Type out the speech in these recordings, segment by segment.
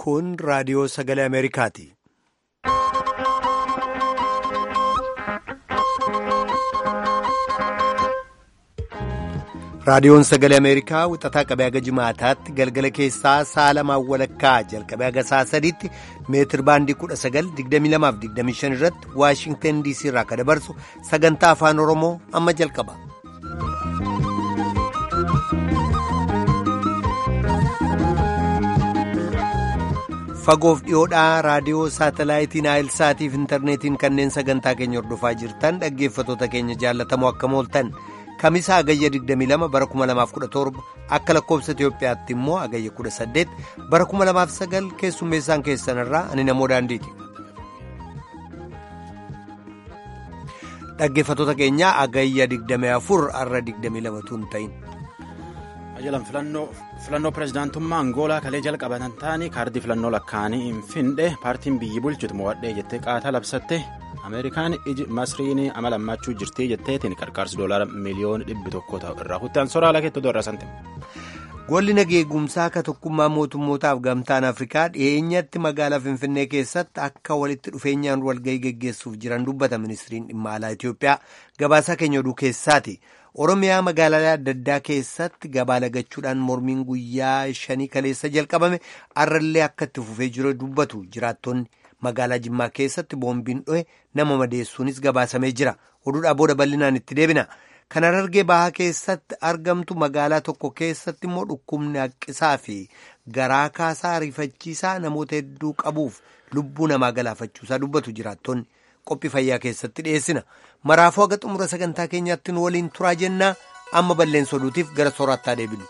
Kun raadiyoo sagalee Ameerikaati. Raadiyoon sagalee Ameerikaa wixataa qabee haga jimaataatti galgala keessaa sa'a lamaan walakkaa jalqabee haga sa'a sadiitti meetir baandii 1922-25 irratti Waashingtan DC irraa akka dabarsu sagantaa afaan Oromoo amma jalqaba. Fagoof dhiyoodhaa raadiyoo saatalaayitiin Aayilsaatiif intarneetiin kanneen sagantaa keenya hordofaa jirtan dhaggeeffatoota keenya jaallatamoo akkam ooltan. Kamisaa Agayya 22 bara 2017 akka lakkoofsa Itoophiyaatti immoo Agayya 18 bara 2009 keessummeessaan keessanirraa ani namoo daandiiti. Dhaggeeffatoota keenyaa Agayya 24 arra 22 tun ta'in. Ajalan filannoo pirezidaantummaa Angoolaa kalee jalqabatan ta'anii kaardii filannoo lakkaa'anii hin findhe paartiin biyyi bulchitu mo'adhee jettee qaataa labsatte. Ameerikaan iji masriin amala ammachuu jirtii jetteetiin qarqaarsi doolaara miliyoona dhibbi tokko ta'u irraa kutaan soraala keettoo doorraa santi. Golli nageegumsaa akka tokkummaa mootummootaaf gamtaan Afrikaa dhiyeenyatti magaalaa Finfinnee keessatti akka walitti dhufeenyaan walgahii geggeessuuf jiran dubbata ministiriin dhimma alaa Itoophiyaa gabaasaa keenya oduu keessaati. Oromiyaa magaalaalee adda addaa keessatti gabaa lagachuudhaan mormiin guyyaa shanii kaleessa jalqabame arrallee akka itti fufee jiru dubbatu jiraattonni. magaalaa jimmaa keessatti boombiin dho'e nama madeessuunis gabaasamee jira oduudhaa booda bal'inaan itti deebina kan Harargee bahaa keessatti argamtu magaalaa tokko keessatti immoo dhukkubni haqqisaa fi garaa kaasaa ariifachiisaa namoota hedduu qabuuf lubbuu namaa galaafachuusaa dubbatu jiraattonni qophii fayyaa keessatti dhiyeessina maraafuu haga xumura sagantaa keenyaatti nu waliin turaa jennaa amma balleessa oduutiif gara soorattaa deebinu.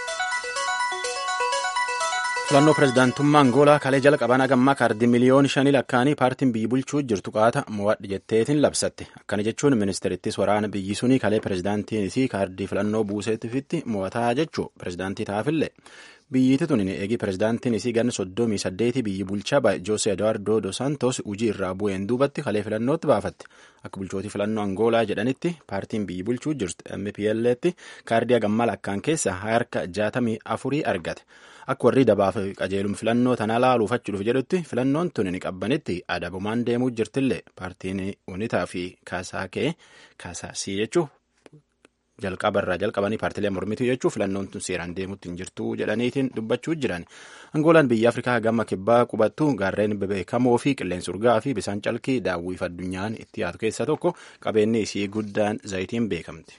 filannoo pirezidaantummaa angoolaa kalee jalqaban hagammaa kaardii miliyoona shanii lakkaa'anii paartiin biyyi bulchuu jirtu qaata mo'adhi jetteetiin labsatte akkana jechuun ministeerittis waraana biyyi sunii kalee pirezidaantiinis kaardii filannoo buuseetifitti mo'ataa jechuu pirezidaantii taafillee biyyiiti tun eegii pirezidaantiinis ganna soddomii saddeetii biyyi bulchaa joose eduwaardoo dos santos hujii irraa bu'een duubatti kalee filannootti baafatte akka bulchootii filannoo angoolaa jedhanitti paartiin biyyi bulchuu jirtu mpletti kaardii hagammaa lakkaan keessa harka jaatamii afurii argate. akka warri dabaaf qajeelum filannoo tana laaluuf achuudhuuf jedhutti filannoon tun ni qabbanitti adabumaan deemuu jirtillee paartiin unitaa fi kaasaakee kaasaasii jechuun jalqabarraa jalqabanii paartilee mormituu jechuun filannoon tun seeraan deemuutti hin jirtu jedhaniitiin dubbachuu jiran angoolaan biyya afrikaa gama kibbaa qubattu gaarreen bebeekamoo fi qilleensa urgaa fi bisaan calkii daawwiif addunyaan itti yaatu keessaa tokko qabeenyi isii guddaan zayitiin beekamti.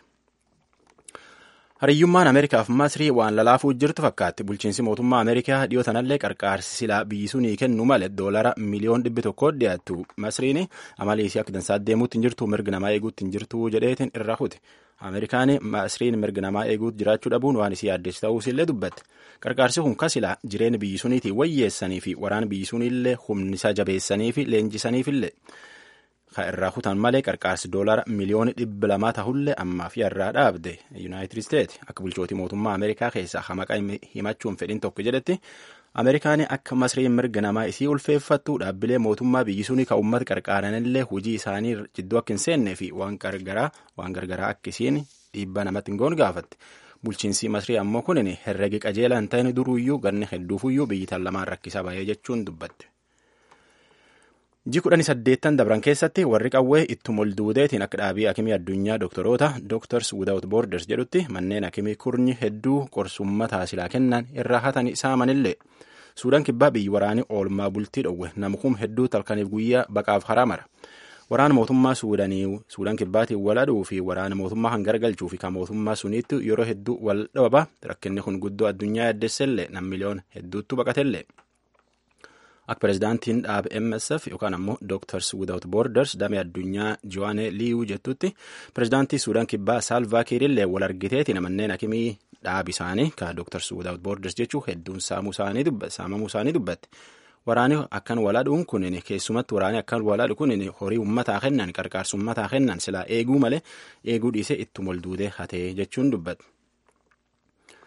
hariyyummaan ameerikaaf masrii waan lalaafuu jirtu fakkaatti bulchiinsi mootummaa ameerikaa dhiyoo tanallee qarqaarsi silaa biyyi sunii kennu malee doolara miliyoon dhibbi tokko dhiyaattu masriin amalii isii akka dansaa deemuutti hin jirtu mirga namaa eeguutti hin jirtu jedheetiin irra kuti ameerikaan masriin mirga namaa eeguutti jiraachuu dhabuun waan isii addeessu ta'uus illee dubbatte qarqaarsi kun kasilaa jireenya biyyi suniitiin wayyeessanii fi waraana biyyi suniillee humnisa jabeessanii fi leenjisaniifillee. kan irraa kutan malee qarqaarsi doolara miliyoona dhibba lamaa tahullee ammaa fi irraa dhaabde yuunaayitid isteeti akka bulchootii mootummaa ameerikaa keessaa hamaqa himachuun fedhin tokko jedhetti ameerikaan akka masriin mirga namaa isii ulfeeffattu dhaabbilee mootummaa biyyi sunii kan uummata qarqaaranillee hojii isaanii jidduu akka hin seennee fi waan gargaraa waan gargaraa akka isiin dhiibbaa namatti hin goon gaafatti bulchiinsi masrii ammoo kunin herregi qajeelaa hin ta'in duruuyyuu ganni hedduufuyyuu biyyi tan lamaan rakkisaa bahee jechuun dubbatte. ji kudhanii saddeettan dabran keessatti warri qawwee ittuma ol duudeetiin akka dhaabii akimii addunyaa doktoroota doktors without borders jedhutti manneen akimii kurnyi hedduu qorsummataa silaa kennan irraa hatanii saamanillee suudaan kibbaa biyyi waraanii oolmaa bultii dhowwe namkum hedduu talkaniif guyyaa baqaaf haraa mara waraana mootummaa suudanii suudaan kibbaatiin wal aduu fi waraana mootummaa kan garagalchuu fi kan mootummaa suniitti yeroo hedduu wal dhaba rakkinni kun guddoo addunyaa yaaddeessellee nam miliyoon hedduutti baqatellee. akka pirezidaantiin dhaaba msf yookaan ammoo doktars without borders damee addunyaa jowaane liiwuu jettutti pirezidaantii suudaan kibbaa saalvaa kiirillee wal argiteetiin manneen akimii dhaabi isaanii ka doktars without borders jechuu hedduun saamamuu isaanii dubbatte waraani akkan waladhuun kunin keessumatti waraani akkan waladhu kunin horii ummataa kennan qarqaarsa ummataa kennan silaa eeguu malee eeguu dhiisee ittuma ol duudee hatee jechuun dubbatte.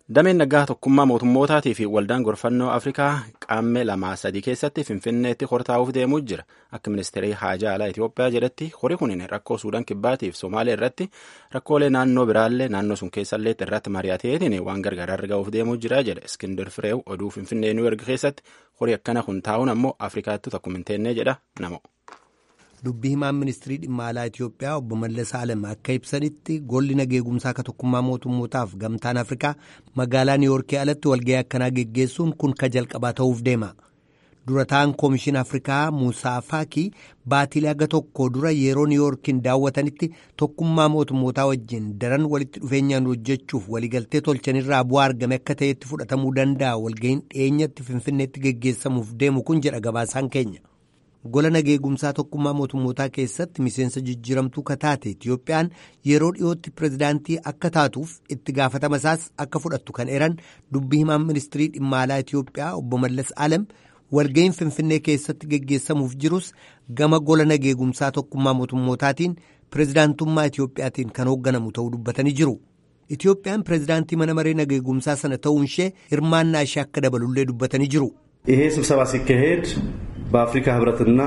Dameen naggaa tokkummaa mootummootaatii fi waldaan gorfannoo Afrikaa qaammee lamaa sadii keessatti Finfinneetti hortaa'uuf deemuu jira. Akka ministeerii haajaa alaa Itoophiyaa jedhetti horii kun rakkoo Suudaan kibbaatiif Somaalee irratti rakkoolee naannoo biraallee naannoo sun keessallee irratti mari'ateetiin waan gargaaraa argamuuf deemuu jira jedhe. Iskindir Fireew oduu Finfinnee Niw Yoork keessatti horii akkana kun taa'uun ammoo Afrikaatti tokko hin teennee jedha namo. Dubbii himaan ministirii dhimma alaa Itoophiyaa obbo Mallas Alem akka ibsanitti golli nageegumsaa akka tokkummaa mootummootaaf gamtaan Afrikaa magaalaa Niiwoorkii alatti walga'ii akkanaa geggeessuun kun ka jalqabaa ta'uuf deema. Dura ta'an Koomishin Afrikaa Muusaa Faakii baatilee aga tokko dura yeroo Niiwoorkiin daawwatanitti tokkummaa mootummootaa wajjin daran walitti dhufeenyaan hojjechuuf waliigaltee tolchanirraa bu'aa argame akka ta'etti fudhatamuu danda'a walga'iin dhiyeenyatti Finfinneetti geggeessamuuf deemu kun jedha gabaasaan keenya. gola nageegumsaa tokkummaa mootummootaa keessatti miseensa jijjiiramtuu kataate Itiyoophiyaan yeroo dhiyootti pirezidaantii akka taatuuf itti gaafatama isaas akka fudhattu kan eran dubbii himaan ministirii dhimma alaa Itiyoophiyaa obbo Mallas Alem walga'iin Finfinnee keessatti geggeessamuuf jirus gama gola nageegumsaa tokkummaa mootummootaatiin pirezidaantummaa Itiyoophiyaatiin kan hoogganamu ta'uu dubbatanii jiru. Itiyoophiyaan pirezidaantii mana maree nageegumsaa sana ta'uun ishee hirmaannaa ishee akka dabalullee dubbatanii jiru. ይሄ ስብሰባ ሲካሄድ በአፍሪካ ህብረትና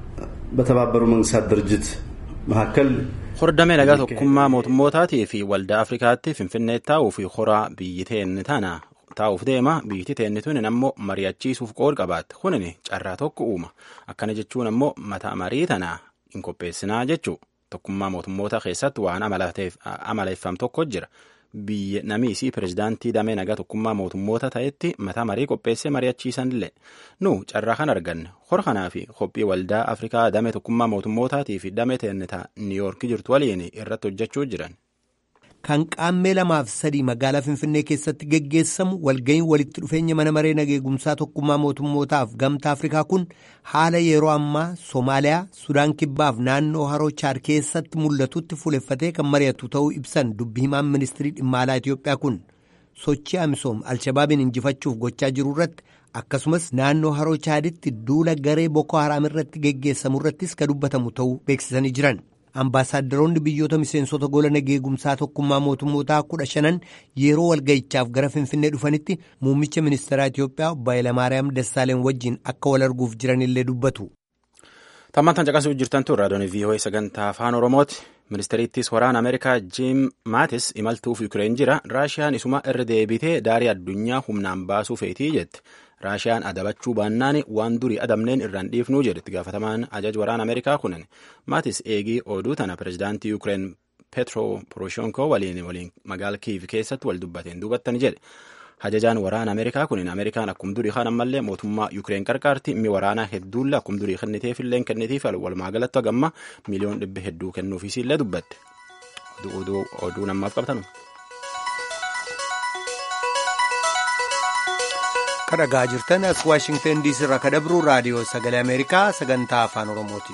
በተባበሩ መንግስታት ድርጅት መካከል hordamee nagaa tokkummaa mootummootaatii fi waldaa afrikaatti finfinnee taa'uu fi horaa biyyi teenni tana taa'uuf deema biyyi teenni tun ammoo mari'achiisuuf qood qabaatte kunin carraa tokko uuma akkana jechuun ammoo mataa marii tana hin qopheessinaa jechuu tokkummaa mootummoota keessatti waan amaleeffam tokko jira biyya namiisii pirezidaantii damee nagaa tokkummaa mootummoota ta'etti mataa marii qopheessee mari'achiisanillee nu carraa kan arganne hor kanaa fi qophii waldaa afrikaa damee tokkummaa mootummootaatii fi damee teennitaa niiyoorkii jirtu waliin irratti hojjechuu jiran. kan qaammee lamaaf sadii magaalaa finfinnee keessatti geggeessamu walga'iin walitti dhufeenya mana maree nageegumsaa tokkummaa mootummootaaf gamtaa afrikaa kun haala yeroo ammaa soomaaliyaa sudaan kibbaaf naannoo haroo chaad keessatti mul'atutti fuuleffatee kan mari'atu ta'uu ibsan dubbi himaan ministirii dhimma alaa itiyoophiyaa kun sochii amisoom alshabaabiin injifachuuf gochaa jiru irratti akkasumas naannoo haroo chaaditti duula garee boko haraam irratti geggeessamu irrattis ka dubbatamu ta'uu beeksisanii jiran. Ambaasaaddaroonni biyyoota miseensota gola nageegumsaa tokkummaa mootummootaa kudha shanan yeroo walga'ichaaf gara Finfinnee dhufanitti muummicha ministeeraa Itiyoophiyaa obbo Hayilamaariyaam Dassaaleen wajjin akka wal arguuf jiranillee dubbatu. Tammantan caqasuu jirtantu raadiyoon VOA sagantaa afaan Oromooti. Ministeeriittis waraana Ameerikaa Jiim Maatis imaltuuf Yukireen jira. Raashiyaan isuma irra deebitee daarii addunyaa humnaan baasuu feetii jette. Raashiyaan adabachuu baannaan waan durii adamneen irraan dhiifnuu jedhetti gaafatamaan ajaj waraana Ameerikaa kunin. Maatis eegii oduu tana pirezidaantii Yukireen Petro Poroshenko waliin waliin magaala Kiiv keessatti wal dubbateen duubattani jedhe. Ajajaan waraana Ameerikaa kunin Ameerikaan akkuma durii kan ammallee mootummaa Yukireen qarqaarti mi waraanaa hedduulle akkuma durii kenniteefillee kennitiif walumaa galatti hagamma miliyoon dhibba hedduu kennuufiisillee dubbatte. Oduu namaaf qabtanu. kadhagaa jirtan as waashingtan diisii irraa kadabru raadiyoo sagalee ameerikaa sagantaa afaan oromooti.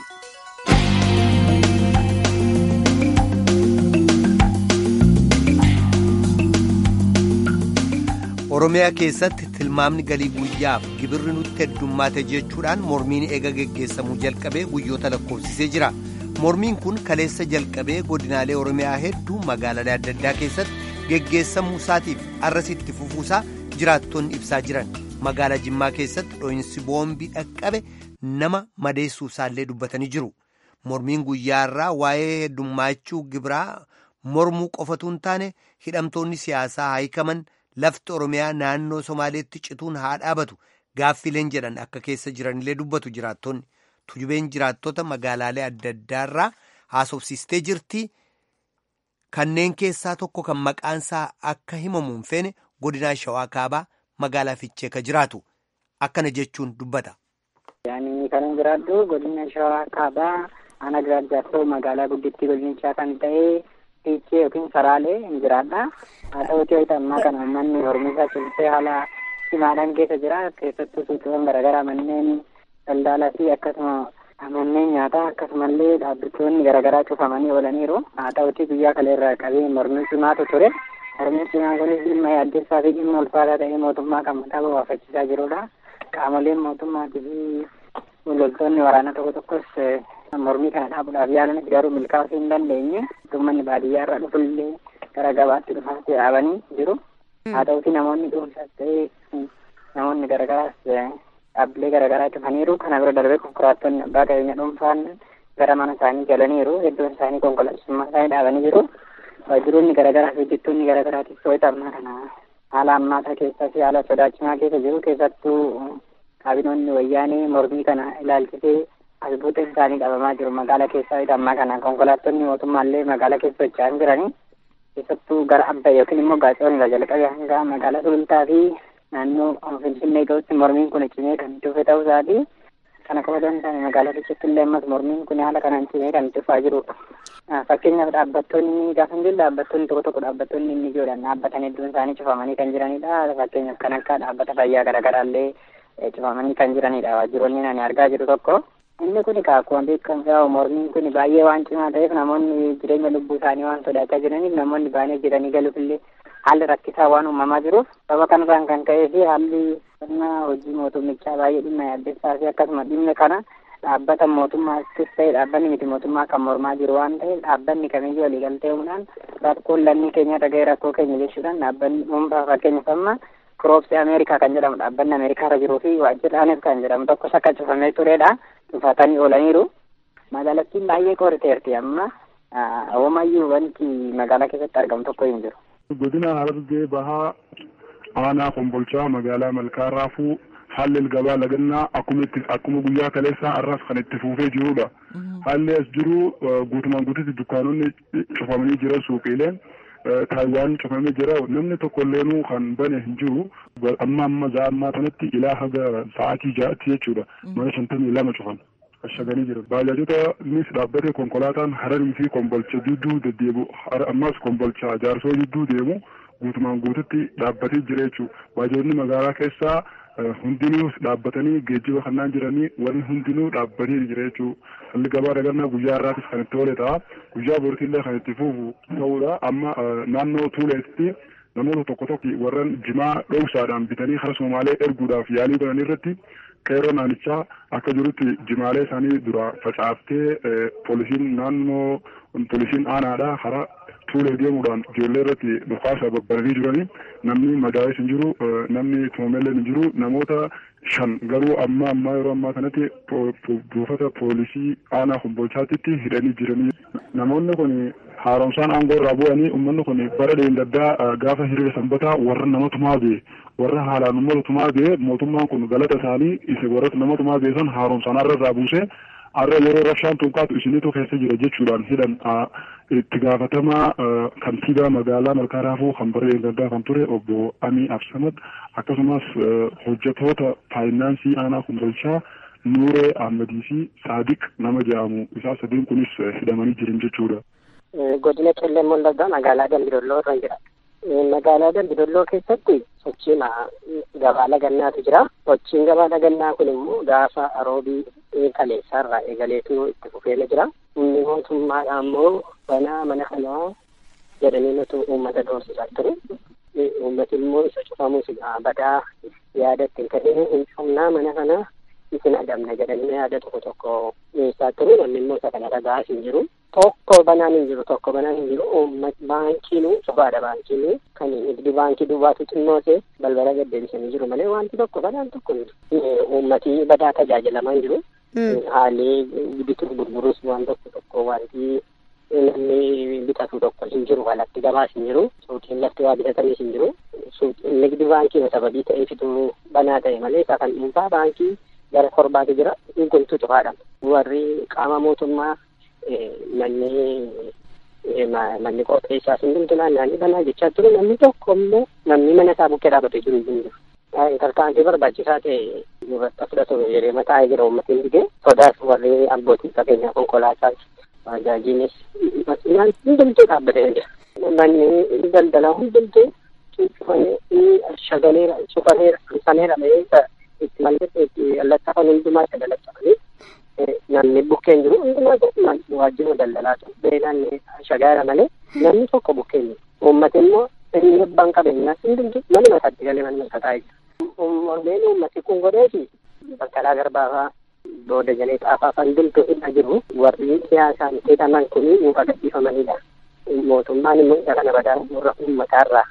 oromiyaa keessatti tilmaamni galii guyyaaf gibirri nutti heddummaate jechuudhaan mormiin eega geggeessamuu jalqabee guyyoota lakkoofsisee jira mormiin kun kaleessa jalqabee godinaalee oromiyaa hedduu magaalaalee adda addaa keessatti geggeessamuu isaatiif arrasitti fufuusaa jiraattonni ibsaa jiran. magaalaa jimmaa keessatti dho'insi boombii dhaqqabe nama madeessuu isaallee dubbatanii jiru mormiin guyyaarraa waa'ee heddummaachuu gibiraa mormuu qofatu hin taane hidhamtoonni siyaasaa haayikaman lafti oromiyaa naannoo somaaleetti cituun haa dhaabatu gaaffileen jedhan akka keessa jiranillee dubbatu jiraattonni tujubeen jiraattota magaalaalee adda addaarraa haasofsiistee jirti kanneen keessaa tokko kan maqaansaa akka himamu hin feene godinaa shawaa kaabaa. magaalaa fiichee ka jiraatu akkana jechuun dubbata. Yaani kan jiraadhu godina shawaa kaabaa ana giraajjaattoo magaalaa guddittii godinichaa kan ta'e fiichee yookiin saraalee hin jiraadha. Haa ta'uutii wayita ammaa kana uummanni hormiisaa cimsee haala cimaadhaan keessa jira. Keessattuu suuqiiwwan garaagaraa manneen daldalaa fi akkasuma manneen nyaataa akkasumallee dhaabbattoonni garaagaraa cufamanii oolaniiru. Haa ta'uutii guyyaa kaleerraa qabee mormii cimaatu ture. Mormiin cimaan kunis dhimma yaaddeessaa fi dhimma ulfaataa ta'ee mootummaa kan mataa bobaafachiisaa jirudha. Qaamoleen mootummaatii fi loltoonni waraanaa tokko tokkos mormii kana dhaabuudhaaf yaalanis garuu milkaa'uu hin dandeenye. Uummanni baadiyyaa irraa dhufullee gara gabaatti dhufaatti dhaabanii jiru. haa ta'uti namoonni dhuunfaas ta'ee namoonni garagaraas dhaabbilee garagaraa cufaniiru kana bira darbee konkolaattonni abbaa qabeenya dhuunfaan gara mana isaanii galaniiru hedduun isaanii konkolaachisummaa isaanii dhaabanii jiru waajjiroonni garagaraa fi hojjettoonni garagaraatiif wayita ammaa kana haala ammaataa keessaa fi haala sodaachisaa keessa jiru keessattuu kaabinoonni wayyaanee mormii kana ilaalchisee as buuxeen isaanii dhabamaa jiru magaalaa keessaa wayita ammaa kana konkolaattonni mootummaallee magaalaa keessa socho'an jiranii keessattuu gara abba yookiin immoo gaacawwan irraa jalqabee hanga magaalaa sulultaa fi naannoo finfinnee ga'utti mormiin kun cimee kan dhufe ta'uu isaati kana qofa osoo hin taane magaalaa keessatti illee ammas mormiin kun haala kanaan cimee kan dhufaa jirudha. Fakkeenyaaf dhaabbattoonni gaafa hin jiru dhaabbattoonni tokko tokko dhaabbattoonni inni ijoodhaan dhaabbatan hedduun isaanii cufamanii kan jiranidha. Fakkeenyaaf kan akka dhaabbata fayyaa garaagaraallee cufamanii kan jiranidha waajjiroonni ani argaa jiru tokko. Inni kun akkuma beekamu yaa'u mormiin kun baay'ee waan cimaa ta'eef namoonni jireenya lubbuu isaanii waan sodaachaa jiraniif namoonni baay'ee jedhanii galuuf illee haalli rakkisaa waan uumamaa jiruuf sababa kanarraan kan ka'ee fi haalli sirna hojii mootummichaa baay'ee dhimma yaaddeessaa fi akkasuma dhimma kana dhaabbata mootummaattis ta'e dhaabbanni miti mootummaa kan mormaa jiru waan ta'eef dhaabbanni kamiyyuu waliigaltee uumuudhaan rakkoon lammii keenya dhaga'ee rakkoo keenya jechuudhaan dhaabbanni dhuunfaa fakkeenyaaf amma kiroopsii ameerikaa kan jedhamu dhaabbanni ameerikaa irra jiruu fi waajjiraanis kan jedhamu tokko akka cufamee turedha cufatanii oolaniiru magaalattiin baay'ee qoriteerti amma hoomayyuu wanti magaalaa keessatti argamu tokko hin jiru. godina harargee bahaa aanaa kombolchaa magaalaa malkaa raafuu haalli gabaa lagannaa akkuma itti akkuma guyyaa kaleessaa arras kan itti fufee jirudha. Haalli as jiru guutumaan guututti dukkaanonni cufamanii jiran suuqiileen taayiwaan cufamee jira namni tokko illeenuu kan bane hin jiru amma amma za'a ammaa kanatti ilaa haga sa'aatii ja'atti jechuudha mana shantamii lama cufan. ashaganii jira baajaajota innis dhaabbate konkolaataan hararii fi kombolcha jidduu deddeebu ammas kombolcha jaarsoo jidduu deemu guutumaan guututti dhaabbatee jira jechuudha baajaajonni magaalaa keessaa hundinuu dhaabbatanii geejjiba kannaan jiranii warri hundinuu dhaabbatee jira jechuudha halli gabaa dagannaa guyyaa irraatis kan itti oole ta'a guyyaa boritillee kan itti fufu ta'uudha amma naannoo tuuleetti namoota tokko tokko warran jimaa dhoowsaadhaan bitanii kara somaalee erguudhaaf yaalii godhan irratti qeeroo naannichaa akka jirutti jimaalee isaanii dura facaaftee poolisiin naannoo poolisiin aanaadha karaa tuulee deemuudhaan ijoollee irratti dhukaasa babbaranii jiranii namni madaa'es hin jiru namni tumamellee hin jiru namoota shan garuu amma ammaa yeroo ammaa kanatti buufata poolisii aanaa kombolchaatitti hidhanii jiranii namoonni kun haaromsaan aangoo irraa bu'anii uummanni kun bara deendaddaa gaafa hiriira sanbataa warra nama tumaa bee warra haalaan uummata tumaa bee mootummaan kun galata isaanii isa warra nama tumaa bee san haaromsaan har'a irraa buusee har'a yeroo rabshaan tunkaatu isinitu keessa jira jechuudhaan hidhan itti gaafatamaa kantiibaa magaalaa malkaa raafuu kan bara deendaddaa kan ture obbo Amii Absamad akkasumas hojjetoota faayinaansii aanaa kombolchaa Nuuree Ahmadii fi Saadiq nama jedhamu isaa sadiin kunis hidhamanii jiran jechuudha. godina qellem wallaggaa magaalaa dambidolloo irra jira. Magaalaa dambidolloo keessatti sochiin gabaa lagannaatu jira. Sochiin gabaa lagannaa kun immoo gaafa roobii kaleessaarraa eegaleetu itti fufeera jira. Inni mootummaadha immoo banaa mana kanaa jedhanii nuti uummata doorsisaa ture. Uummati immoo isa cufamus badaa yaada ittiin kennee hin cufnaa mana kanaa isin adamna jedhanii yaada tokko tokko dhiyeessaa ture. Namni immoo isa kana dhagaa hin jiru. tokko banaan hin jiru tokko banaan hin jiru uummat baankiinu sobaadha baankiinu kan nigdi baankii duwwaatu xinnoose balbala gaddeebisanii jiru malee wanti tokko banaan tokko hin jiru uummatii badaa tajaajilamaa hin jiru haalli bituu gurgurus waan tokko tokko wanti namni bitatu tokko hin jiru alatti gabaas hin jiru suuqiin lafti waa bitatanis hin jiru nigdi baankiin sababii ta'eefitu banaa ta'e malee isa kan dhuunfaa baankii gara torbaatu jira guntu cufaadha warri qaama mootummaa manni manni qopheessaas hundumtu naanna'anii banaa jechaa ture namni tokko immoo namni mana isaa bukkee dhaabatee jiru hin jiru. Tarkaanfii barbaachisaa ta'e irratti fudhatu yeroo mataa jira uummatiin digee sodaas warri abbootii qabeenyaa konkolaataas baajaajiinis masinaan hundumtuu dhaabbatee jira. Manni daldalaa hundumtuu cufamee shagaleera cufameera sameera ta'ee itti mallatee itti allattafan hundumaa itti dalattafanii namni bukkeen jiru hundumaa waajjira daldalaatu beelaan shagaara malee namni tokko bukkeen jiru uummati immoo inni abbaan qabeenyaa hundumtu mana mataatti galee mana matataa jira uummanni uummati kun godheeti bakkalaa garbaafaa booda jalee xaafaa hundumtu irra jiru warri siyaasaan hidhaman kun nuuf agarsiifamanidha mootummaan immoo isa kana badaa warra uummataarraa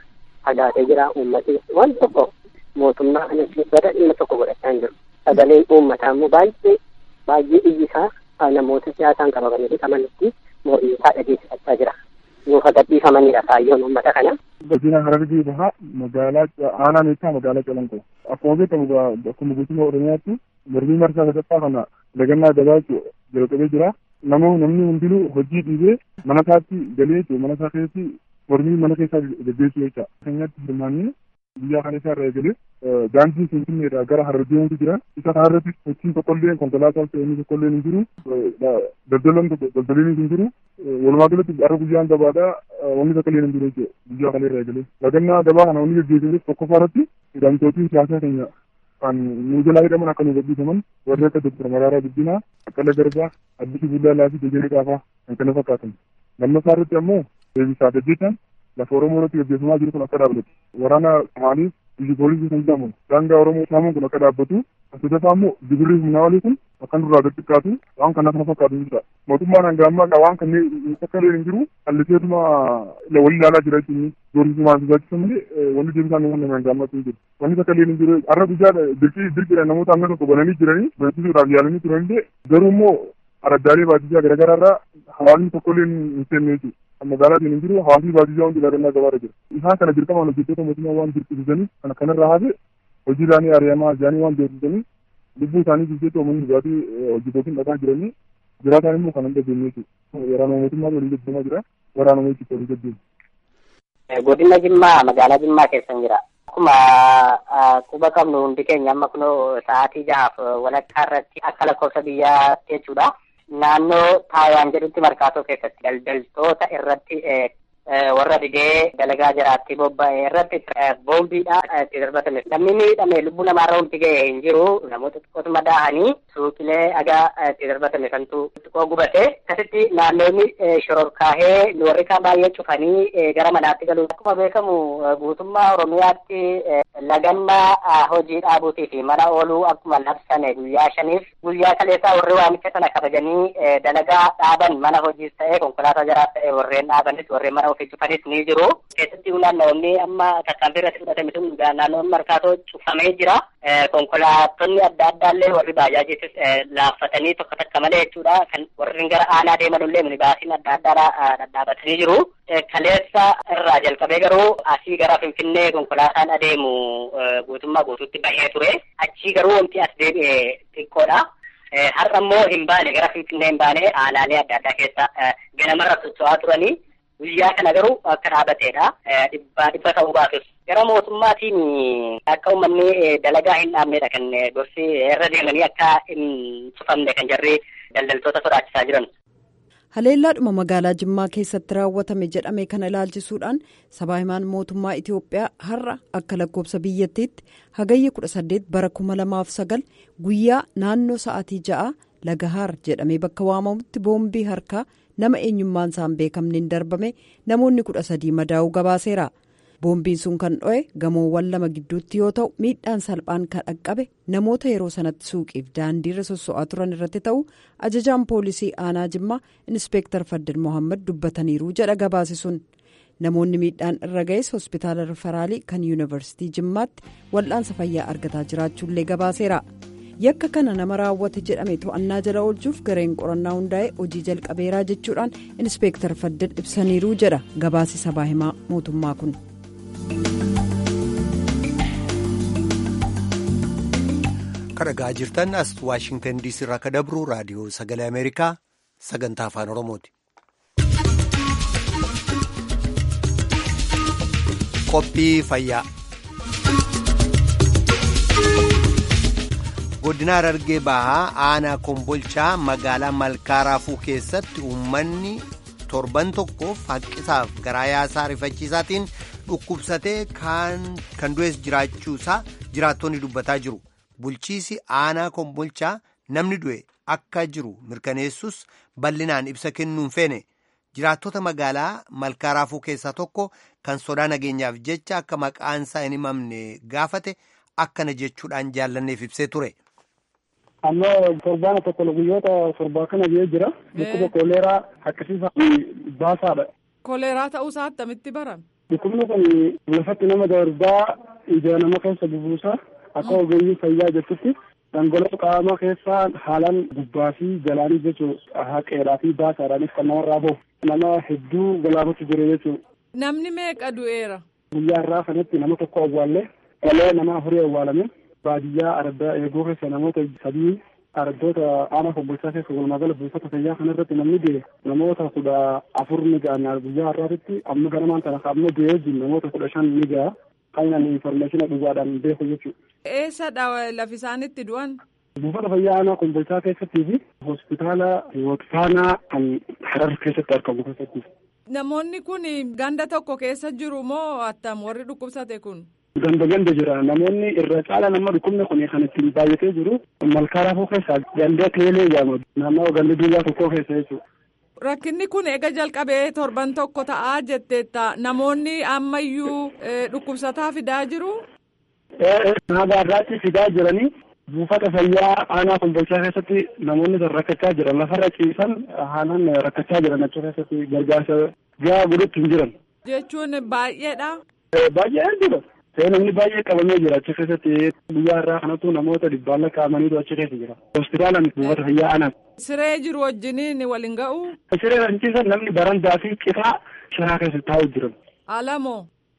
fagaatee jira uummati waan tokko mootummaa kanatti bara dhimma tokko godhachaa hin jiru sagaleen uummataa immoo baay'ee baay'ee iyyi isaa namoota siyaasaan qabamanii hidhamanitti mormii isaa dhageessifachaa jira nuuf gadhiifamanidha kaayyoon uummata kana. Godina Harargee bahaa magaalaa aanaa meeshaa magaalaa Calanqoo akkuma beekamu akkuma guutummaa Oromiyaatti mormii marsaa sadaffaa kana dagannaa gabaachuu jalqabee jira. Namoonni namni hundinuu hojii dhiibee mana isaatti galee mana isaa keessatti mormii mana keessaa gaggeessu jecha. Keenyatti hirmaannee biyya kana isaa irraa eegalee daandii Finfinneedhaa gara Harargeetti jira. Isa kanarratti sochiin tokkollee konkolaataa fe'anii tokkollee hin jiru. Daldalaan tokko daldaliin hin jiru. Walumaa galatti har'a guyyaan gabaadhaa wanni tokko illee hin jiru jechuudha biyya kana irraa eegalee. Dagannaa gabaa kana wanni gaggeessuuf tokkoffaa irratti hidhamtootiin siyaasaa keenya kan nu jalaa hidhaman akka nu gadhiifaman warri akka Dr. Maraaraa Guddinaa, Baqqalee Garbaa, Addisuu Bullaallaa fi Dejenee Qaafaa kan kana fakkaatan. Lammaffaa irratti ammoo deebisaa gaggeessan lafa Oromoo irratti gaggeeffamaa jiru kun akka dhaabbatu. Waraana Somaaliif biyyi poolisii kan jedhamu daangaa Oromoo saamuun kun akka dhaabbatu. Asirratti immoo gibirri humnaa olii kun akka nurraa gad xiqqaatu waan kana kana fakkaatu jechuudha. Mootummaan hanga ammaa waan kanneen akka illee hin jiru halliseetuma wal ilaalaa jira jechuun doorsisumaan sodaachisan malee wanni deebisaan waan nama hanga ammaatti hin jiru. Wanni akka illee hin jiru har'a guyyaa dirqii dirqiidhaan namoota hanga tokko bananii jiranii barsiisuudhaaf yaalanii turanillee garuu immoo araddaalee baadiyyaa garaagaraa irraa hawaasni tokkollee hin seenne jechuudha. magaalaatiin hin jiru hawaasni baadiyyaa hundi daadannaa gabaarra jira. Isaan kana dirqamaan hojjettoota mootummaa waan dirqisiisaniif kana kanarraa hafe hojii isaanii ari'amaa isaanii waan beeksisaniif lubbuu isaanii jijjeetti uummanni dhugaatii hojjetootiin dhaqaa jiranii jiraataan immoo kan hin dhageenye jechuudha. Waraana mootummaa waliin gaggeeffamaa jira. Waraana mootummaa waliin gaggeeffamu. Godina Jimmaa magaalaa Jimmaa keessa jira. Akkuma quba qabnu hundi keenya amma kunoo sa'aatii jahaaf walakkaa irratti akka lakkoofsa biyyaa jechuudha. naannoo taayaan jedhutti markaatoo keessatti daldaltoota irratti warra didee dalagaa jiraatti bobba'e irratti boombiidhaan itti darbatame. Namni miidhame lubbuu namaarra hundi ga'e hin jiru. Namoota xiqqootu madaa'anii suuqilee dhagaa itti darbatame kantu xiqqoo gubate. Akkasitti naannoonni shororkaahee warri kaan baay'ee cufanii gara manaatti galu. Akkuma beekamu guutummaa Oromiyaatti lagammaa hojii dhaabuutii fi mana ooluu akkuma labsame guyyaa shaniif guyyaa kaleessaa warri waamicha sana kabajanii dalagaa dhaaban mana hojiis ta'ee konkolaataa jaraas ta'ee warreen dhaabanis warreen mana ofii cufanis ni jiru. Keessatti naannoonni amma tarkaanfii irratti fudhatame sun naannoon markaatoo cufamee jira. Konkolaattonni adda addaallee warri baajaajiitis laaffatanii tokko takka malee jechuudha. Kan warri gara aanaa deemanullee minibaasiin adda addaa dhadhaabatanii jiru. Kaleessa irraa jalqabee garuu asii gara Finfinnee konkolaataan adeemu guutummaa guutuutti bahee ture. Achii garuu wanti as deebi'e xiqqoodha. Har'a immoo hin baane gara Finfinnee hin baane aanaalee adda addaa keessa ganamarra socho'aa turanii. Guyyaa kana garuu akka dhaabateedha. Dhibbaa dhibba ta'uu baatus. Gara mootummaatiin akka uummanni dalagaa hin dhaabnedha kan gorsi irra deemanii akka hin cufamne kan jarri daldaltoota sodaachisaa jiran. Haleellaadhuma magaalaa Jimmaa keessatti raawwatame jedhame kana ilaalchisuudhaan sabaa himaan mootummaa Itoophiyaa har'a akka lakkoofsa biyyattiitti hagayya 18 bara 2009 guyyaa naannoo sa'aatii ja'a Lagahaar jedhamee bakka waamamutti boombii harkaa nama eenyummaan isaan beekamneen darbame namoonni kudha sadii madaa'uu gabaaseera. boombiin sun kan dho'e gamoowwan lama gidduutti yoo ta'u miidhaan salphaan kan dhaqqabe namoota yeroo sanatti suuqiif daandiirra sosso'aa turan irratti ta'u ajajaan poolisii aanaa jimmaa inspeektar faddin mohaammed dubbataniiru jedha gabaase sun namoonni miidhaan irra ga'es hospitaala rifaraalii kan yuunivarsiitii jimmaatti wal'aansa fayyaa argataa jiraachuullee gabaaseera. yakka kana nama raawwate jedhame to'annaa jala oolchuuf gareen qorannaa hundaa'e hojii jalqabeeraa jechuudhaan inspeektar faddin ibsaniiru jedha gabaasi sabaa himaa mootummaa kun. kadhagaa jirtan as waashingtan diisii irraa akka dabru raadiyoo sagalee ameerikaa sagantaa afaan oromooti. qophii fayyaa. godina harargee bahaa aanaa kombolchaa magaalaa malkaa raafuu keessatti uummanni torban tokkoof haqqisaaf garaa yaasaa rifachiisaatiin dhukkubsatee kan du'es jiraachuusaa jiraattonni dubbataa jiru bulchiisi aanaa kombolchaa namni du'e akka jiru mirkaneessus bal'inaan ibsa kennuun feene jiraattota magaalaa malkaa raafuu keessaa tokko kan sodaa nageenyaaf jecha akka maqaansaa hin himamne gaafate akkana jechuudhaan jaallanneef ibsee ture. amma torbaana tokko guyyoota torbaa kana biyya jira dhukkuba kooleeraa akkasiisaa baasaadha. Kooleeraa ta'uusaa attamitti barame? Dhukkubni kun lafatti nama darbaa ija nama keessa bubuusa akka ogeeyyii fayyaa jettutti dhangala'oo qaama keessaa haalaan gubbaa fi jalaanis jechuun haqeedhaa fi baasaadhaanis kan namarraa bahu nama hedduu galaafatu jira jechuudha. Namni meeqa du'eera? Guyyaa irraa kanatti nama tokko awwaallee galee nama afurii awwaalame baadiyyaa araddaa eeguu keessa namoota sadii araddoota aanaa kombolchaa keessa walumaa gala buufata fayyaa kanarratti namni du'e namoota kudha afur ni ga'a guyyaa har'aatitti amma ganamaan tana amma du'ee jiru namoota kudha shan ni ga'a kan infoormeeshina dhugaadhaan beeku jechuudha. Eessadha lafi isaanitti du'an? Buufata fayyaa aanaa kombolchaa keessattii fi hospitaala Waqtaanaa kan Harar keessatti argamu keessatti. Namoonni kun ganda tokko keessa jiru moo attam warri dhukkubsate kun? Ganda ganda jira namoonni irra caala nama dhukkubni kun kan ittiin baay'atee jiru malkaa raafuu keessaa ganda teelee jedhama naannoo ganda duwwaa tokkoo keessa jechuudha. Rakkinni kun eega jalqabee torban tokko ta'aa jetteetta namoonni ammayyuu dhukkubsataa fidaa jiru. Nagaarraatti fidaa jiranii buufata fayyaa aanaa kombolchaa keessatti namoonni rakkachaa jiran lafarra ciisan haalaan rakkachaa jiran achi keessatti gargaarsa gahaa godhutti hin jiran. Jechuun baay'eedha. Baay'ee jira. namni baay'ee qabamee jira achi keessatti guyyaa irraa kanatu namoota dhibbaan lakkaa'amaniitu achi keessa jira. Hospitaalaan buufata fayyaa aanaa. Siree jiru wajjiniin waliin ga'u. Siree kan ciisan namni barandaa fi citaa sharaa keessa taa'u jiran. Alamoo.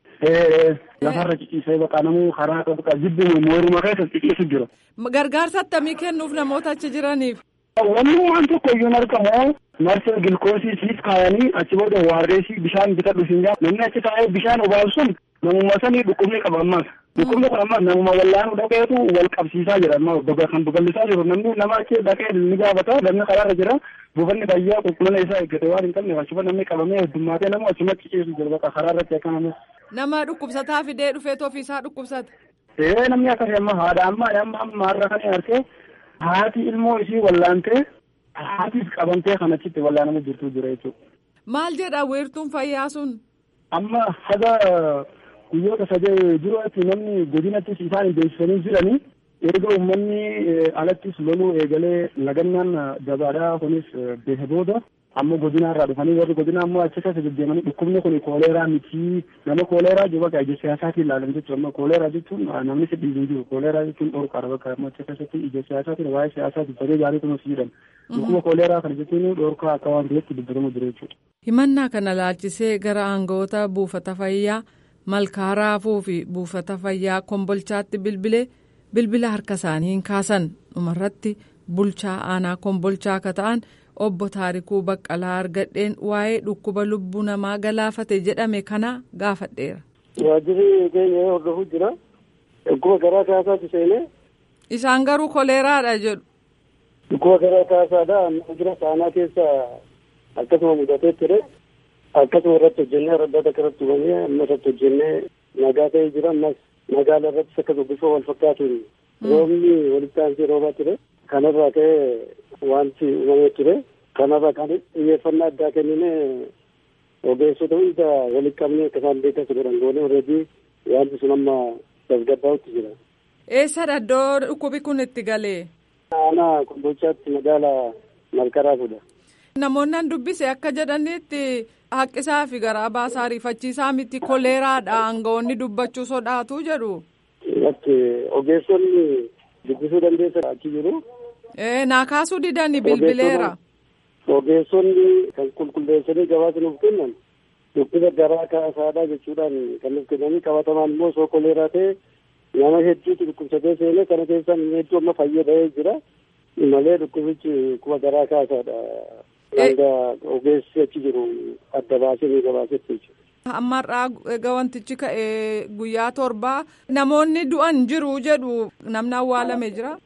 Lafarra ciciisee baqa namuu karaa qabu jibbi mooruma keessa ciciisu jira. Gargaarsa akkamii kennuuf namoota achi jiraniif? Wanni waan tokko iyyuu hin argamu marsee gilkoosii siif kaayanii achi booda waarreesii bishaan bitadhu siin jaa namni achi taa'ee bishaan obaasu sun namuma sanii dhukkubni qaba ammas. Dhukkubni kun ammas namuma wallaanuu dhaqeetu wal qabsiisaa jira amma kan babal'isaa jiru namni nama achi dhaqee ni gaafata namni karaarra jira buufanni fayyaa qulqullina isaa eeggate waan hin qabne achuba namni qabamee heddummaatee nama achuma ciciisu jira bakka karaarratti akka namni. Nama dhukkubsataa fidee dhufeetu ofiisaa dhukkubsata. Ee namni akkasii amma haadha amma amma amma har'a kan argee haati ilmoo isii wallaantee haatiif qabamtee kan achitti wallaanama jirtu jira jechuudha. Maal jedha weertuun fayyaa sun? Amma haga guyyoota sadee duratti namni godinattis isaan beeksisanii jiranii erga uummanni alattis loluu eegalee lagannaan gabaadhaa kunis beeke booda ammoo godinaarraa dhufanii warri godinaa ammoo achi keessa deddeemanii dhukkubni kun kooleeraa miti nama kooleeraa jiru bakka ija siyaasaatiin ilaalan jechuudha amma kooleeraa jechuun namni si dhiibuu jiru kooleeraa jechuun dhorkaadha bakka ammoo achi keessatti ija siyaasaatiin waa'ee siyaasaati baree gaarii kunuus jedhan dhukkuba kooleeraa kana jechuun dhorkaa akka waan ta'etti dubbatamu jira jechuudha. Himannaa kana laalchisee gara aangawoota buufata fayyaa malkaa raafuu fi buufata fayyaa kombolchaatti bilbilee bilbila harka isaanii hin kaasan dhumarratti bulchaa aanaa kombolchaa akka ta'an. obbo Taarikuu Baqqalaa argadheen waa'ee dhukkuba lubbuu namaa galaafate jedhame kana gaafadheera. Waajjirri keenya hordofuu jira. Dhukkuba garaa kaasaatti seenee. Isaan garuu koleeraadha jedhu. Dhukkuba garaa kaasaadha. Amma jira saanaa keessa akkasuma mudatee ture. Akkasuma irratti hojjennee raddaata kanatti hubamee amma irratti hojjennee nagaa ta'ee jira. Ammas magaala irrattis akkasuma bifa wal fakkaatuun roobni walitti aansee roobaa ture. Kanarraa ka'ee wanti uumamee ture. Kanarraa kan xiyyeeffannaa addaa kennine ogeessota hunda walitti qabnee akka isaan beekan godhan goone alreedii wanti sun amma tasgabbaa'utti jira. Eessadha iddoo dhukkubi kun itti galee? Aanaa kombolchaatti magaala malkaraafudha. Namoonni an dubbise akka jedhanitti haqqisaa fi garaa baasaa rifachiisaa miti koleeraadha aangawoonni dubbachuu sodaatu jedhu. Ogeessonni dubbisuu dandeessa achi jiru. naa kaasuu didanii bilbileera. Ogeessonni kan qulqulleessanii gabaasa nuuf kennan dhukkuba garaa kaasaadha jechuudhaan kan nuuf kennanii qabatamaan immoo osoo koleeraa ta'e nama hedduutu dhukkubsatee seenee kana keessaa inni hedduu amma fayyadamee jira malee dhukkubichi dhukkuba garaa kaasaadha. Hanga ogeessi achi jiru adda baasee ni gabaasetti jechuudha. Ammarraa egaa wantichi ka'e guyyaa torbaa namoonni du'an jiru jedhu namni awwaalame jira.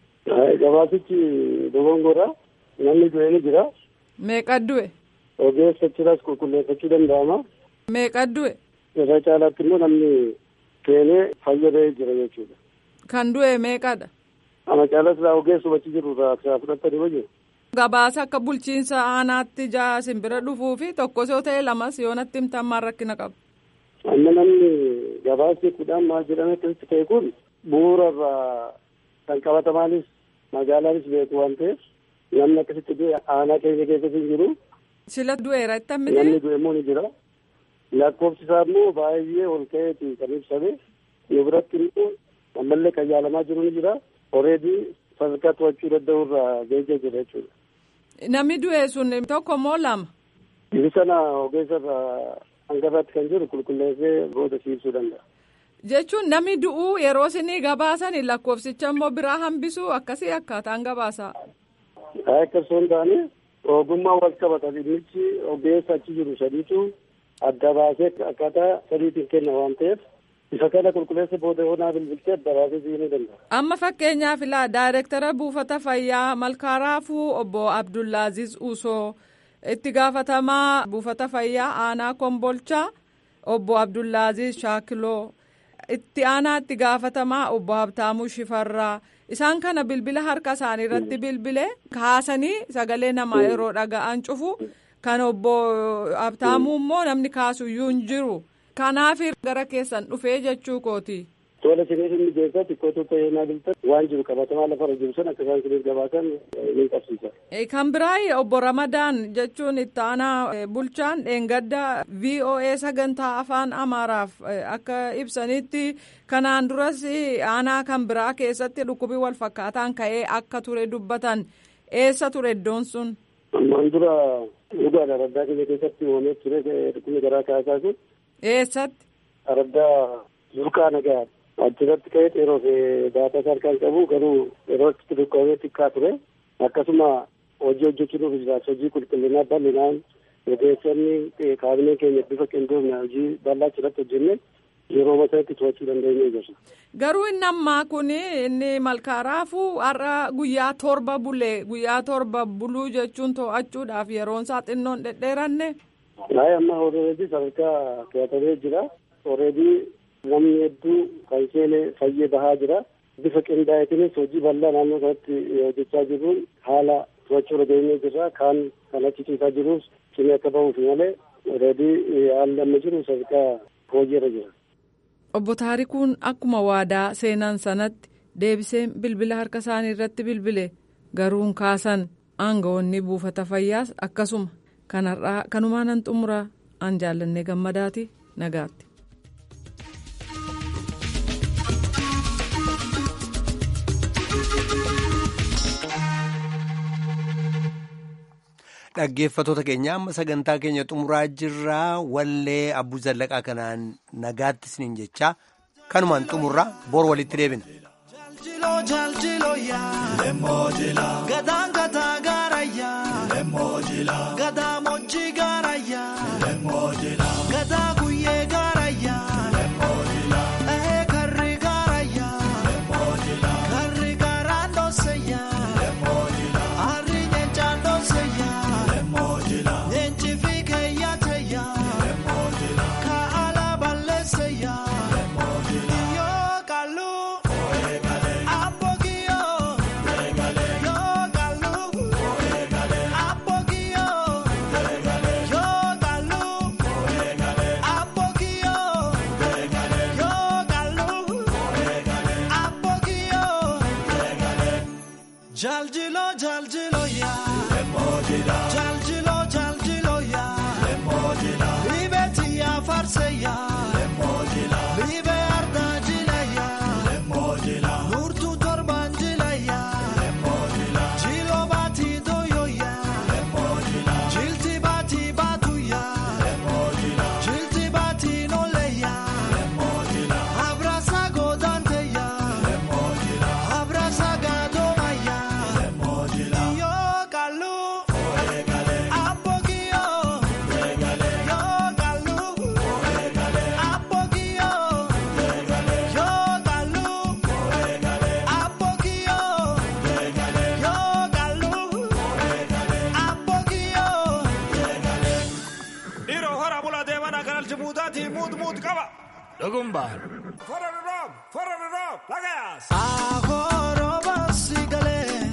Gabaasichi dogongora namni du'e ni jira. Meeqa du'e? Ogeessa achiras qulqulleeffachuu danda'ama. Meeqa du'e? Irra caalaatti immoo namni keenee fayyadee jira jechuudha. Kan du'e meeqadha? Ana caalas laa ogeessuma achi jiru irraa fudhatanii hojii. Gabaasa akka bulchiinsa aanaatti jaa simbira dhufuu fi tokkos yoo ta'e lamas yoo natti himtan maal rakkina qaba. Amma namni gabaasni kudhaan maal jedhame akkasitti ta'e kun bu'uura irraa kan qabatamaanis magaalaanis beeku waan ta'eef namni akkasitti du'e aanaa keessa keessatti hin jiru. Sila du'eera itti hammite? Namni du'e immoo ni jira. lakkoofsi isaa immoo baay'ee ol ka'eeti kan ibsame yoo biratti immoo ammallee kan yaalamaa jiru ni jira oreedii sadarkaa to'achuu danda'u irraa gahee jira jechuudha. Namni du'e sun tokko moo lama? Ibi sana ogeessa irraa hangafaatti kan jiru qulqulleessee booda siibsuu danda'a. Jechuun namni du'uu yeroo isinii gabaasan lakkoofsicha immoo biraa hambisuu akkasii akkaataan gabaasa. Akkasuma hin taane ogummaa wal qabata dhimmichi ogeessa achi jiru sadiitu adda baasee akkaataa sadiitiin kenna waan ta'eef isa kana qulqulleessa booda hoonaa bilbiltee adda baasee siibsuu danda'a. Amma fakkeenyaaf ilaa daayireektara buufata fayyaa malkaaraafuu obbo Abdullaaziz Usoo itti gaafatamaa buufata fayyaa aanaa kombolchaa obbo Abdullaaziz Shaakiloo itti aanaa itti gaafatamaa obbo Habtaamuu Shifarraa isaan kana bilbila harka isaanii irratti bilbilee kaasanii sagalee namaa yeroo dhaga'an cufu kan obbo Habtaamuu immoo namni kaasuyyuu hin jiru. Kanaaf gara keessan dhufee jechuu kooti. Tola isiniif inni geessaa xiqqoo tokko yennaa biltan waan jiru qabatamaa lafarra jiru san akka isaan isiniif gabaasan ni qabsiisa. Kan biraa obbo Ramadaan jechuun itti aanaa bulchaan dheengadda VOA sagantaa afaan Amaaraaf akka ibsanitti kanaan duras aanaa kan biraa keessatti dhukkubii wal fakkaataan ka'ee akka ture dubbatan eessa ture iddoon sun? Ammaan dura dhugaadha araddaa keenya keessatti uumamee ture dhukkubni garaa kaasaa sun. Eessatti? Araddaa Burqaa Nagaa. achirratti ka'ee yeroo daataa isaa harkaan qabu garuu yeroo itti dhukkubee xiqqaa ture akkasuma hojii hojjechuuf jiraatu hojii qulqullinaa bal'inaan ogeessonni kaabinee keenya bifa qindoomina hojii bal'aa achirratti hojjenne yeroo masaatti to'achuu dandeenye jirra. Garuu inni ammaa kun inni malkaaraafuu har'a guyyaa torba bulee guyyaa torba buluu jechuun to'achuudhaaf yeroon isaa xinnoon dhedheeranne. Naayii amma oreedii sadarkaa to'atamee jira. Oreedii namni hedduu kan seenee fayyee bahaa jira. Bifa qindaa'eetiinis hojii bal'aa naannoo kanatti hojjechaa jirruun haala to'achuu dhageenyee jirra. Kaan kan achi ciisaa jirus cimee akka bahuuf malee oreedii haalli amma jiru sadarkaa hojiirra jira. Obbo Taarikuun akkuma waadaa seenan sanatti deebisee bilbila harka isaanii irratti bilbile garuun kaasan aangawoonni buufata fayyaas akkasuma kanarraa kanumaan nan xumura an jaallannee gammadaati nagaatti. Dhaggeeffattoota keenya amma sagantaa keenya xumuraa jirraa wallee abbuu zallaqaa kanaan nagaatti isiniin jechaa kanumaan xumurraa bor walitti deebina. Jaljilo jaljilo ya Lemojila Jaljilo jaljilo ya Lemojila Libeti ya farse ya Lemojila Libe arda jila ya Lemojila Nurtu torban jila ya Lemojila Jilo bati doyo ya Lemojila Jilti bati batu ya Lemojila Jilti bati nole ya Lemojila Abrasa godante ya Lemojila Abrasa gadoma ya Yo kalu, apogio. Yo kalu, apogio. Yo kalu, apogio. Yo kalu, apogio. Dhiiroo hora bula deemana kanal jibuutaati muut muut qaba. Dhugumbaan. Fara roob, fara roob, lagaas. Ahoro basigale.